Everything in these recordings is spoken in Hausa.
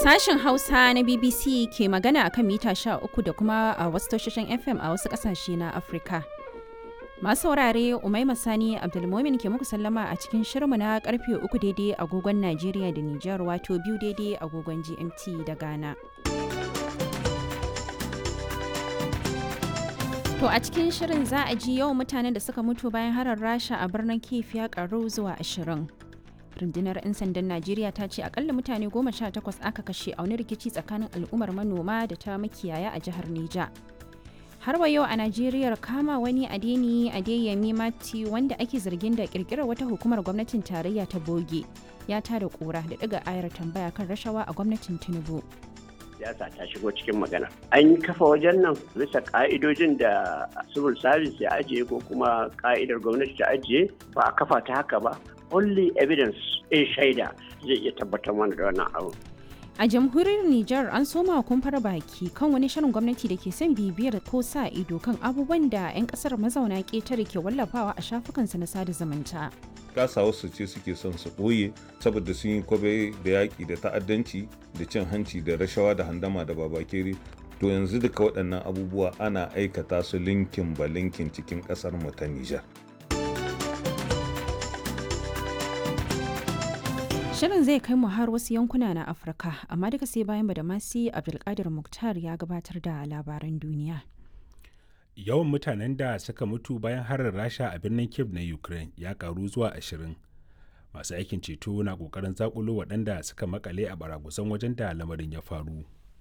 Sashen Hausa na BBC ke magana a kan mita 13 da kuma a wasu tashoshin FM a wasu ƙasashe na Afirka. Masu saurare Umaima Sani Abdulmomin ke muku sallama a cikin shirmu na karfe uku daidai agogon Najeriya da Nijar wato biyu daidai agogon GMT da Ghana. To a cikin shirin za a ji yawan mutanen da suka mutu bayan harar Rasha a birnin Kiev ya karu zuwa ashirin. rundunar 'yan sandan najeriya ta ce akalla mutane goma sha takwas aka kashe a wani rikici tsakanin al'ummar manoma da ta makiyaya a jihar neja har wa yau a najeriya kama wani adeni adeyemi mati wanda ake zargin da kirkirar wata hukumar gwamnatin tarayya ta boge ya tada kura da daga ayar tambaya kan rashawa a gwamnatin tinubu siyasa ta shigo cikin magana an kafa wajen nan bisa ka'idojin da civil service ya ajiye ko kuma ka'idar gwamnati ta ajiye ba a kafa ta haka ba only evidence a shaida zai iya tabbatar mana da wannan abu. A jamhuriyar Nijar an soma kumfar baki kan wani shirin gwamnati da ke son bibiyar ko sa ido kan abubuwan da 'yan kasar mazauna ƙetare ke wallafawa a shafukansa na sada zumunta. kasa wasu ce suke son su ɓoye saboda sun yi kwabe da yaƙi da ta'addanci da cin hanci da rashawa da handama da babakere to yanzu duka waɗannan abubuwa ana aikata su linkin ba linkin cikin ƙasar mu ta Nijar. Shirin zai kai mu har wasu yankuna na Afirka, amma duka sai bayan Badamasi Abdulkadir Muktar ya gabatar da labaran duniya. Yawan mutanen da suka mutu bayan harin Rasha a birnin Kiev na Ukraine ya karu zuwa ashirin. Masu aikin ceto na kokarin zakulo waɗanda suka makale a baragusan wajen da lamarin ya faru.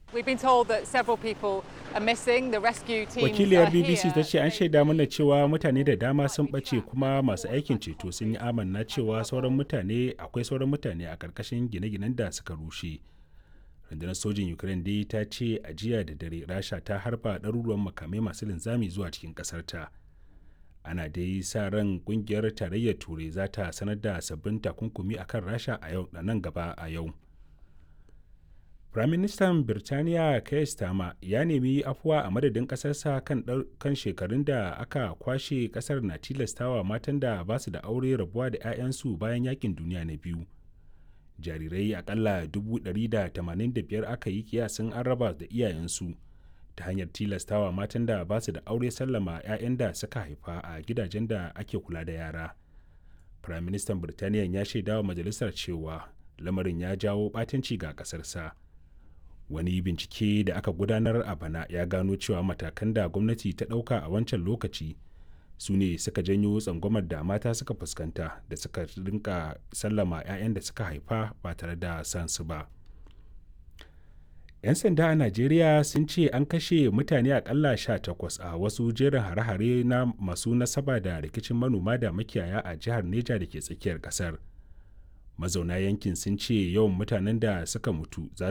Wakiliyar BBC ta ce an shaida mana cewa mutane da dama sun ɓace kuma masu aikin ceto sun yi amanna cewa sauran mutane akwai sauran mutane a ƙarƙashin gine-ginen da suka rushe. Rundunar sojin Ukraine dai ta ce a jiya da dare Rasha ta harba ɗaruruwan makamai masu linzami zuwa cikin ƙasarta. Ana dai sa ran ƙungiyar tarayyar Turai za ta sanar da sabbin takunkumi akan Rasha a yau da nan gaba a yau. Firaministan Birtaniya Keir Starmer ya nemi afuwa a madadin ƙasarsa kan, kan shekarun da aka kwashe ƙasar na tilastawa matan da ba su da aure rabuwa da 'ya'yansu bayan yakin duniya na biyu. Jarirai akalla 185 aka yi kiyasin an raba da iyayensu ta hanyar tilastawa matan da ba su da aure sallama 'ya'yan da suka haifa a gidajen da ake kula da yara. Firaministan Birtaniya ya shaidawa majalisar cewa lamarin ya jawo ɓatanci ga ƙasarsa. wani bincike da aka gudanar a bana ya gano cewa matakan da gwamnati ta ɗauka a wancan lokaci su ne suka janyo tsangwamar da mata suka fuskanta da suka rinka sallama 'ya'yan da suka haifa ba tare da sansu ba 'yan sanda a najeriya sun ce an kashe mutane akalla takwas a wasu jerin hare-hare na masu nasaba da rikicin manoma da makiyaya a jihar neja da ke tsakiyar kasar mazauna yankin sun ce yawan mutanen da suka mutu za